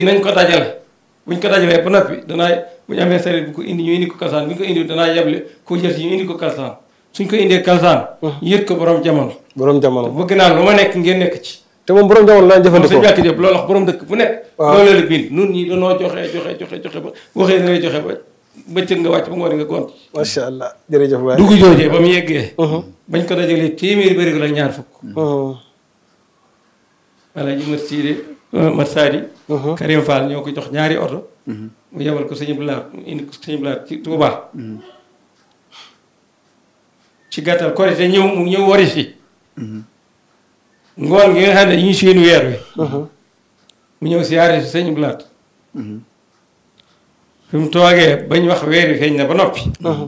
nañ ko dajale buñ ko dajalee ba noppi danaa bu ñu amee sareet bu ko indi ñu indi ko kalsaan bu ñu ko indi danaa yeble ko jël si ñu indi ko kalsaan suñ ko indee kalsaan yët ko borom jamono borom jamono bëgg naa lu ma nekk ngeen nekk ci te moom borom jamono daan moom jëfandikoo sëñ Mbàkke Jóob loolu wax borom dëkk bu nekk Waaw. loolu la bind nun ñi danoo joxe joxe joxe joxe ba waxee da ngay joxe ba bëccëg nga wàcc ba ngoon nga gont macha allah jërëjëf waay. dugg joojee ba mu yeggee bañ ko dajalee téeméeri bëri la ñaar fukk wala ji mat siide mat saadi Karim Fall ñoo ko jox ñaari oto mu yebal ko sëñ Blaat mu indi ko sëñ Blaat ci Touba ci gàttal korite ñëw mu ñëw wari si ngoon gi nga xam ne ñu seen weer wi mu ñëw siyaare si sëñ Blaat fi mu toogee bañ wax weer wi feeñ na ba noppi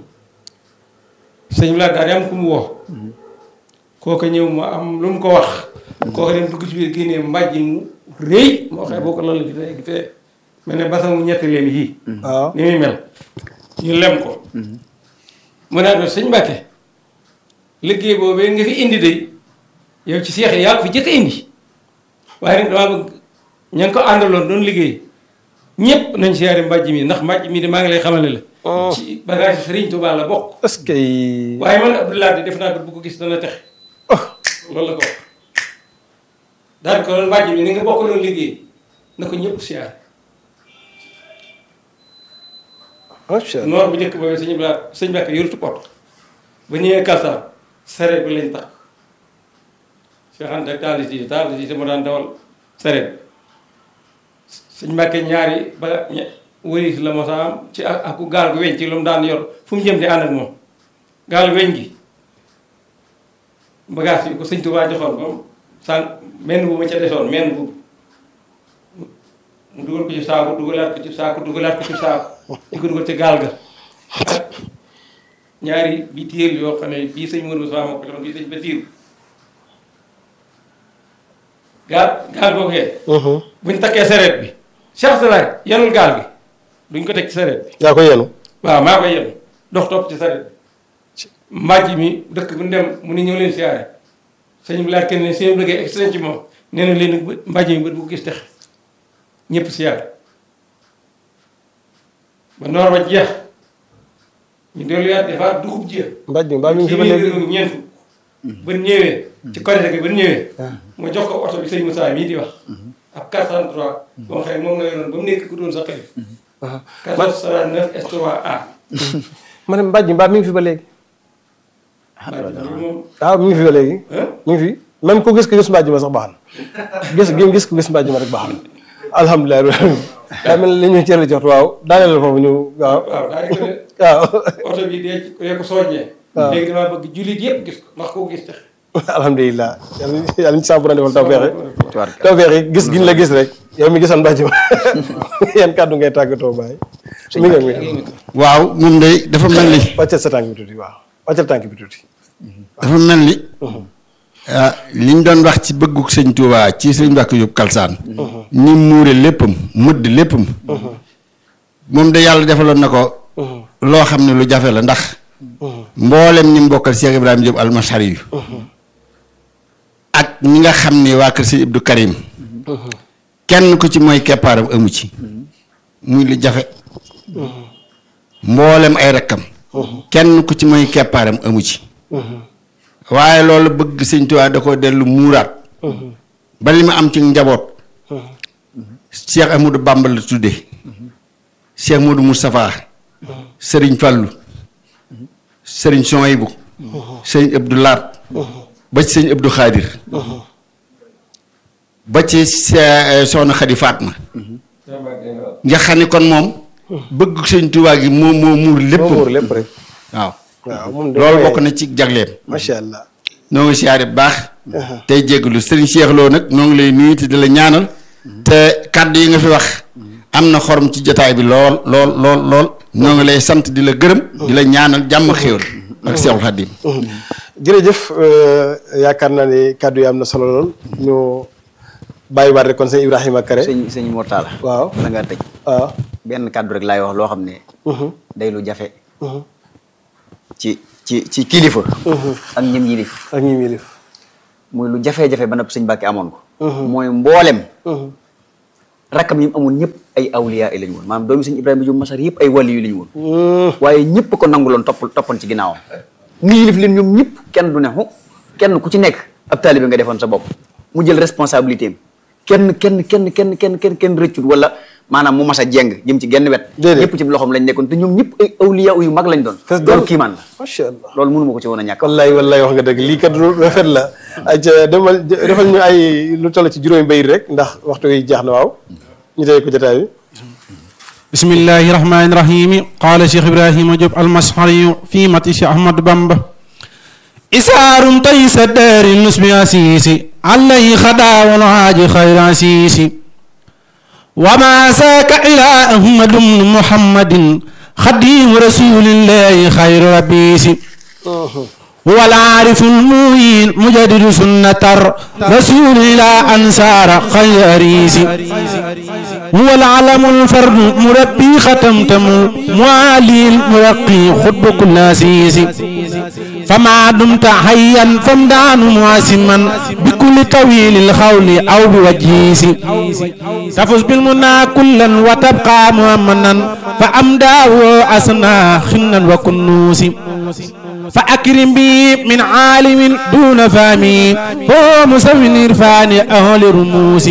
sëñ Blaat daal di am ku mu woo kooku ñëw mu am lu mu ko wax kooku dem dugg ci biir génnee mbàjj mu rëy moo xam boo ko loolu gi fee gi fee mel ne basan mu ñetti leen yii waaw ni muy mel ñu lem ko mu naa doon sëñ Mbàkke liggéey boobee nga fi indi de yow ci seex yi yaa ko fi jëkk a indi waaye nag damaa bëgg ña ngi ko àndaloon doon liggéey ñëpp nañ siyaare mbàjj mi ndax mbàjj mi de maa ngi lay xamale la ci bagage Sëriñ Tuubaa la bokk est-ce que. waaye man Abdoulaye di def naa ko bu ko gis dana texe loolu la ko wax daal ko loolu mbàjj mi ni nga bokk loolu liggéey na ko ñëpp siyaare macha allah noor bu njëkk boobu sëñ Bla sëñ Mbàkke yorutu pot ba ñëwee kalsaan sareet bi lañ tax Cheikh Anta taali si taali si mu daan dawal sareet sëñ Mbàkke ñaari ba ñe wëris la mos a am ci ak aku gaal gu weñ ci lu mu daan yor fu mu jëm di ànd ak moom gaal weñ gi bagage yi ko sëñ Tuubaa joxoon ba mu sànq menn bu ma ca desoon menn bu mu dugal ko ci saako dugalaat ko ci saako dugalaat ko ci saako di ko dugal ci gaal ga ak ñaari bi téel yoo xam ne bii sëñ Mourou Moussa moo ko joxoon bii sëñ Basiiru gaal gaal googee buñ takkee sareet bi Cheikh Salaay yanul gaal gi duñ ko teg ci sareet bi yaa ko yenu waaw maa koy yenu dox topp ci sareet bi mbàjj mi dëkk bu dem mu ni ñëw leen siyaare sëñ bi laaj kenn ne seen liggéey extrait ci moom nee na leen bë- mbàjj mi bët bu ko gis tex ñëpp siyaare ba noor ba jeex ñu delluwaat defaat dugub ji mbaj mi mbaa mi ngi fi ba léegi. ci ñeent fukk ba ñëwee ci korite gi ba ñëwee mu jox ko oto bi sëñ Moussa mii di wax ab 403 boo xam ne moom la yoroon ba mu nekk ku doon sa xalif 439 S3A ma ne mbaj mi mbaa mi ngi fi ba léegi. moom waaw mi ngi fi ba léegi. ah mi ngi fi même ku gis ko gis mbàjj ma sax baax na gis gi gis ko gis mbàjj ma rek baax na alhamdulilah daa mel ni li ñu cëral ci waxtu waaw daaneel la foofu ñu waaw waaw daa di ko ne waaw oto bi dee ci dee ko soññee léegi damaa bëgg jullit yëpp gis ko ndax koo gis tax alhamdulilah yàlla yàlla ñu sàmm defal tawfeex tubaarkalla. tawfeex yi gis giñ la gis rek yow mi gisoon mbàjj ma yan kàddu ngay tàggatoo bàyyi mi ngi mi ngi waaw moom day dafa mel ni wàccal sa tànk bi tuuti waaw wàccal tànk bi tuuti dafa mel ni ah li ñu doon wax ci bëggug sëñ Touba ci sëñ Mbàkke Jóob Kalsaan ni muure léppam mëdd léppam moom de yàlla defaloon na ko loo xam ne lu jafe la ndax mboolem ñi mbokkal Cheikh Ibrahima Diop almasari yu ak ñi nga xam ne waa kër sëñ Abdou Karim kenn ku ci mooy keppaaram amu ci muy lu jafe mboolem ay rakkam kenn ku ci mooy keppaaram amu ci waaye loolu bëgg sëñ Tuubaa da ko dellu muuraat ba li ma am ci njaboot Cheikh Amadou Bamba la tudde Cheikh Modou Moustapha Sëriñ Fallu Sëriñ Sohaybu Sëriñ Abdou Laat ba ci sëñ Abdou Xaadir ba ci se- soxna Xadi Faatma nga xam ni kon moom bëgg sëñ Tuubaa gi moo moo muur lépp moo muur lépp rek waaw waaw moom de loolu bokk na ci jagleem macha allah noo ngi siyaare bu baax tey jégalu sëriñ Cheikh Lo nag noo ngi lay nuyu te di la ñaanal te kàddu yi nga fi wax am na xorom ci jotaay bi lool lool lool lool noo ngi lay sant di la gërëm di la ñaanal jàmm xéwal ak Seexul Xadiim jërëjëf yaakaar naa ni kàddu yi am na solo lool ñu bàyyiwaat rek kon sëñ Ibrahima Kare sëñ sëñ Mortala waaw la nga tëj waaw benn kàddu rek laay wax loo xam ne day lu jafe ci ci ci kilifa ak ñim yilif ak ñi milif muy lu jafe-jafe ba nag sëñ Mbàkke amoon ko mooy mboolem rakkam yi mu amoon ñëpp ay awliya yi lañu woon maanaam doomi sëñ Ibrahima Diop Masar yëpp ay wàlli yu lañu woon waaye ñëpp ko nanguloon topp toppoon ci ginnaawam mu yilif leen ñoom ñëpp kenn du ne xu kenn ku ci nekk ab taalibe nga defoon sa bopp mu jël responsabilité am kenn kenn kenn kenn kenn kenn kenn rëccut wala maanaam mu mas a jeng jëm ci genn wet Déedéet. ñëpp ci loxoom lañ nekkoon te ñoom ñëpp ay awliya yu mag lañ doon Fees loolu dell. kiimaan la macha allah loolu mënu ma ko ci woon a ñàkk wallaay wallaay wax nga dëgg lii kat lu rafet la aj demal defal ñu ay lu toll ci juróomi bayit rek ndax waxtu yi jeex na waaw ñu tey ko jotaay bi بسم الله الرحمن الرحيم قال شيخ إبراهيم جب المسحري في متش أحمد بامبا إسار طيس الدار النسب أسيسي عليه خدا والعاج خير أسيسي وما ساك إلى أحمد بن محمد خديم رسول الله خير ربيسي هو العارف الموين مجدد سنة رسول إلى أنصار خير أريسي هو العلم الفرد مربي ختمتم معالي المرقي خطب كل أسيس فما دمت حيا فامدان معاسما بكل طويل الخول أو بوجيس تفز بالمنى كلا وتبقى مؤمنا فأمداه أسنى خنا وكنوس فأكرم بي من عالم دون فامي هو مسمن إرفان أهل رموس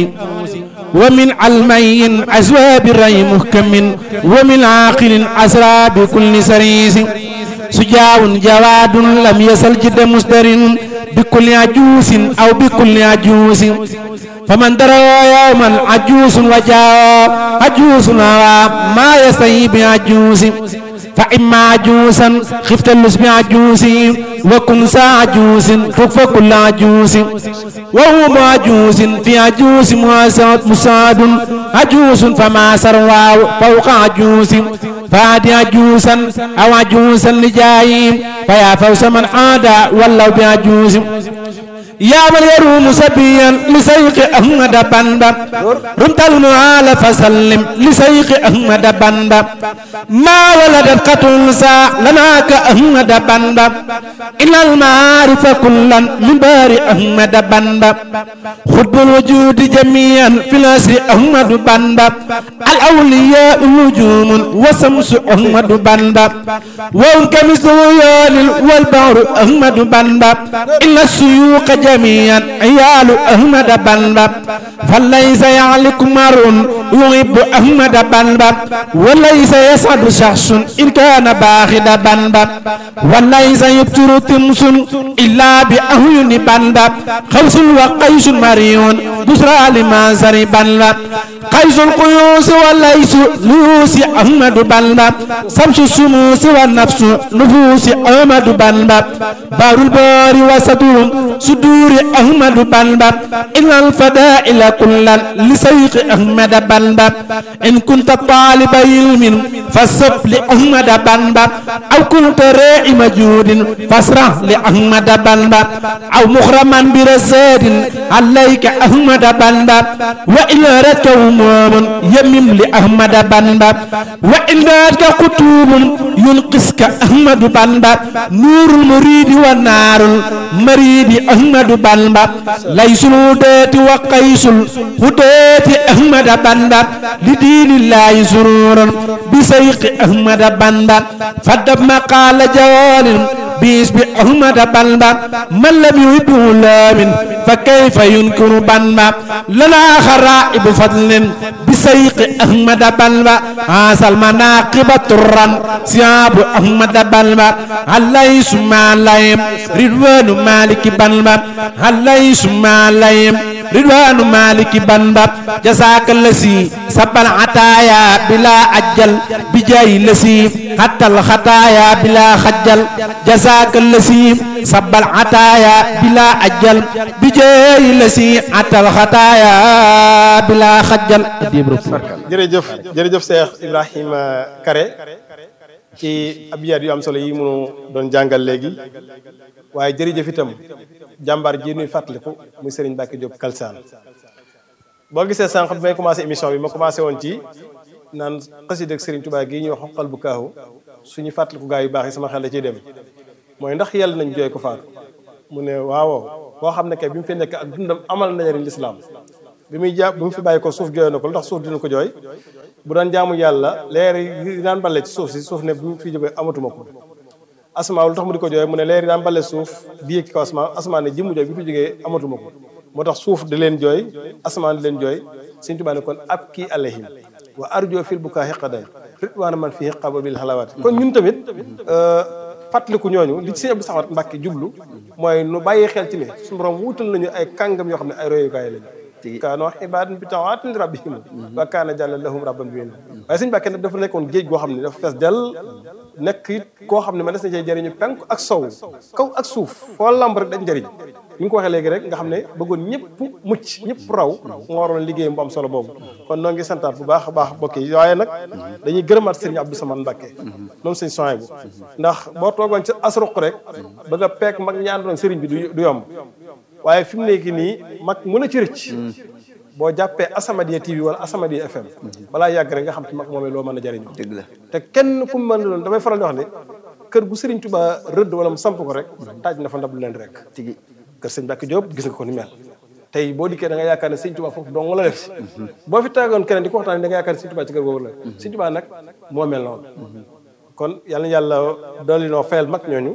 ومن علمي أزواب الري محكم ومن عاقل أسرى بكل سريس سجاع جواد لم يسل جد مصدر بكل عجوس أو بكل عجوس فمن درى يوما عجوس وجاء عجوس ما يستهي بعجوس فإما عجوسا خفت اللص بعجوس وكن سا عجوس فكف كل عجوس وهو معجوس في عجوس مواساة مساعد عجوس فما سروا فوق عجوس فادي عجوسا أو عجوسا لجايم فيا فوز من عاد ولو بعجوس يا من يروم سبيا لسيق أحمد بندا رمت المعال فسلم لسيق أحمد بندا ما ولدت قتل سا لنا كأحمد بندا إن المعارف كلا من بار أحمد بندا خطب الوجود جميعا في الأسر أحمد بندا الأولياء نجوم وسمس أحمد بندا وهم كمثل والبحر أحمد بندا إن السيوق جميعا عيال أحمد بنبا فليس يعلق مر يحب أحمد بنبا وليس يسعد شخص إن كان باخد بنبا وليس يبتر تمس إلا بأهين بنبا خوس وقيس مريون بسرى لمنصر بنبا قيس القيوس وليس لوس أحمد بنبا سمس الشموس والنفس نفوس أحمد بنبا بار البار وسطور صدور أحمد بنبا إن الفدائل كلا لسيق أحمد بنبا إن كنت طالب علم فسب لأحمد بنبا أو كنت راعي مجود فاسرح لأحمد بنبا أو مخرما برساد عليك أحمد بنبا وإن أردت هموم يمم لأحمد بنبا وإن أردت كتوب ينقصك أحمد بنبا نور المريد والنار المريد أحمد بنبا ليس الهداة وقيس الهداة أحمد بنبا لدين الله سرور بسيق أحمد بنبا فدب مقال جوال باسم أحمد بنبا من لم يحبه لامن فكيف ينكر بنبا لنا خرائب فضل بسيق أحمد بنبا عاصى المناقب ترا سياب أحمد بنبا عليه ثم عليهم رضوان مالك بنبا عليه ثم عليهم رضوان مالك بنبا جزاك الذي سب العطايا بلا أجل بجاي الذي حتى الخطايا بلا خجل جزاك الذي سب العطايا بلا أجل بجاي الذي حتى الخطايا بلا خجل jërëjëf jërëjëf Cheikh Ibrahima Kare ci abiyaat yu am solo yi munu doon jàngal léegi waaye jërëjëf itam jàmbaar ji nuy fàttaliku muy Serigne Mbacke Diop Kalsaan boo gisee sànq bi may commencé émission bi ma commencé woon ci naan xasida ak Serigne Touba gii ñuy wax xoqal bu kaahu suñu fàttaliku gaa yu baax yi sama xel da ciy dem mooy ndax yàlla nañ jooy ko faatu mu ne waaw koo xam ne kay bi mu fi nekk ak dundam amal na njëriñ lislaam bi muy jàpp bi mu fi bàyyi ko suuf jooy na ko lu tax suuf dina ko jooy bu daan jaamu yàlla leer yi daan balle ci suuf si suuf ne bi mu fi jógee amatuma ko asamaan lu tax mu di ko jooy mu ne leer yi daan balle suuf di yëg kaw asamaan asamaan ne jëmmu jooy bi fi jógee amatuma ko moo tax suuf di leen jooy asamaan di leen jooy Sëñ Tuubaa ne kon ab kii alayhim wa arjo fil bukaa xiqadan ritwaana man fii xaba bil xalawaat kon ñun tamit fàttaliku ñooñu li ci Sëñ Abdou Samad Mbàkke jublu mooy nu bàyyi xel ci ne suñu borom wuutal nañu ay kàngam yoo xam ne ay royukaay lañu kaanoo ibaadan bi tawaatin rabbihim wa kaana jàlla lahum rabban bi waaye Sëñ Mbàkke nag dafa nekkoon géej goo xam ne dafa fees dell nekk it koo xam ne man des na cee jëriñu penk ak sow kaw ak suuf foo lamb rek dañ jëriñ ni nga ko waxee léegi rek nga xam ne bëggoon ñëpp mucc ñëpp raw nga waroon liggéey bu am solo boobu kon noo ngi santaat bu baax a baax bokk yi waaye nag dañuy gërëmaat sëriñ Abdou Samad Mbàkke moom sëñ soin bu ndax boo toogoon ci asruq rek bëgg a peek mag ñi àndoon sëriñ bi du yomb waaye fi mu nekk nii mag mën a ci rëcc boo jàppee Asamadia TV wala Asamadia FM balaa yàgg rek nga xam ci mag moomee loo mën a jëriñoo dëgg la te kenn ku mu mën doon damay faral di wax ne kër gu Sëriñ Tuubaa rëdd wala mu samp ko rek taaj na fa ndab leen rek tigi kër sëñ Mbàkke Jóob gis nga ko ni mel tey boo dikkee da nga yaakaar ne Sëriñ Tuubaa foofu dong la def si boo fi taagoon keneen di ko waxtaan da nga yaakaar ne Sëriñ Tuubaa ci kër googu la Sëriñ Tuubaa nag moo mel noonu kon yàlla na yàlla dolli noo fayal mag ñooñu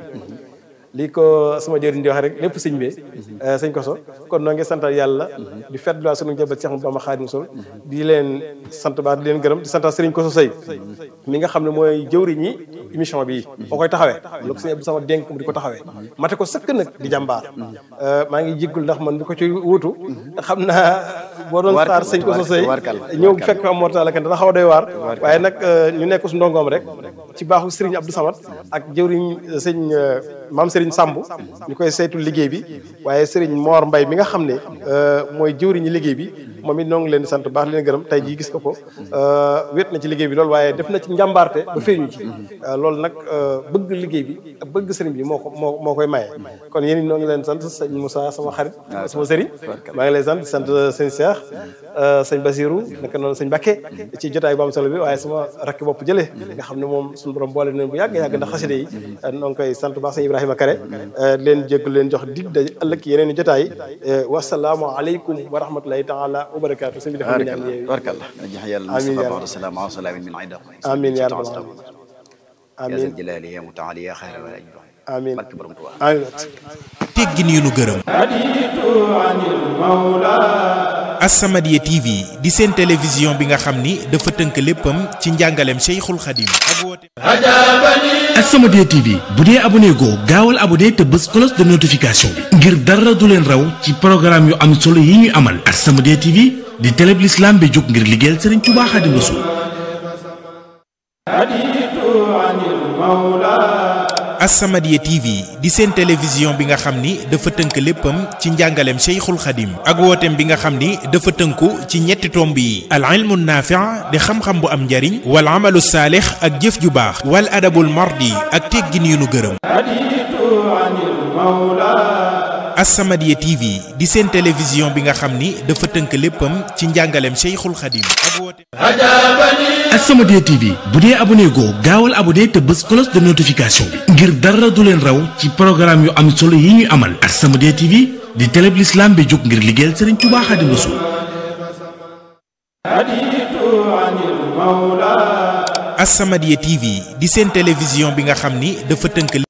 lii ko sama jëriñ di wax rek lépp sëñ bi sëñ koso kon noo ngi santal yàlla di fet la sunu njëbal Cheikh Bamba Xaadimu Rasuul di leen sant baax di leen gërëm di santal sëriñ koso sëy mi nga xam ne mooy jëwriñ ñi émission bi boo koy taxawee lu ko sëñ Abdou sama dénk mu di ko taxawee mate ko sëkk nag di jàmbaar maa ngi jéggul ndax man di ko ci wuutu xam naa boo doon xaar sëñ koso sëy ñëw fekk am mortala kenn dana xaw a doy waar waaye nag ñu nekk su ndongoom rek ci baaxu sëriñ Abdou Samad ak jëwriñ sëñ maam Serigne Samb ñu koy saytu liggéey bi waaye Serigne Mor Mbay mi nga xam ne mooy jëwriñu liggéey bi moom it noo ngi leen di sant baax leen gërëm tey jii gis nga ko wét na ci liggéey bi loolu waaye def na ci njàmbaarte ba feeñu ci loolu nag bëgg liggéey bi ak bëgg sëriñ bi moo ko moo moo koy maye kon yéen it noo ngi leen sant sëñ Moussa sama xarit sama sëriñ maa ngi lay sant sant sëñ Cheikh sëñ Basirou naka noonu sëñ Bakke ci jotaay bu am solo bi waaye sama rakki bopp jële nga xam ne moom suñu borom boole nañ bu yàgg yàgg ndax xaside yi noo ngi koy sant baax sëñ Ibrahima Kare leen jégg leen jox dig daje ëllëg yeneen i jotaay wasalaamu aleykum wa rahmatulahi taala wa barakaatu sëñ bi dafa ñaan yeewi barkallah jax yàlla amiin yaa Mustafa salaam wa salaamin min ayda amiin yaa rabbal ya amiin zal jalali ya mutaali ya xayra wala amiin barke borom Tuubaa amiin teggin yu nu gërëm As-Samadiyya TV di seen télévision bi nga xam ni dafa tënk léppam ci njàngaleem Cheikhul Khadim ak woote As-Samadiyya TV bu dee abonné goo gaawal abonné te bës cloche de notification bi ngir dara du leen raw ci programme yu am solo yi ñuy amal As-Samadiyya TV di télé bi l'islam bi jóg ngir liggéeyal Serigne Touba Khadim Rassoul As-Samadiyya TV di seen télévision bi nga xam ni dafa tënk léppam ci njàngaleem Cheikhul Khadim ak wooteem bi nga xam ni dafa tënku ci ñetti tomb yi al ilmu naafi' di xam-xam bu am njariñ wal amalu saalix ak jëf ju baax wal adabul mardi ak teggin yu nu gërëm As-Samadiyya TV di seen télévision bi nga xam ni dafa tënk léppam ci njàngaleem Cheikhul Khadim ak wooteem As-Samadiyya TV bu dee abonné goo gaawal abonné te bës cloche de notification bi ngir dara du leen raw ci programme yu am solo yi ñuy amal As-Samadiyya TV di télé bi l'islam bi jóg ngir liggéeyal Serigne Touba Khadim Rassoul As-Samadiyya TV di seen télévision bi nga xam ni dafa tënk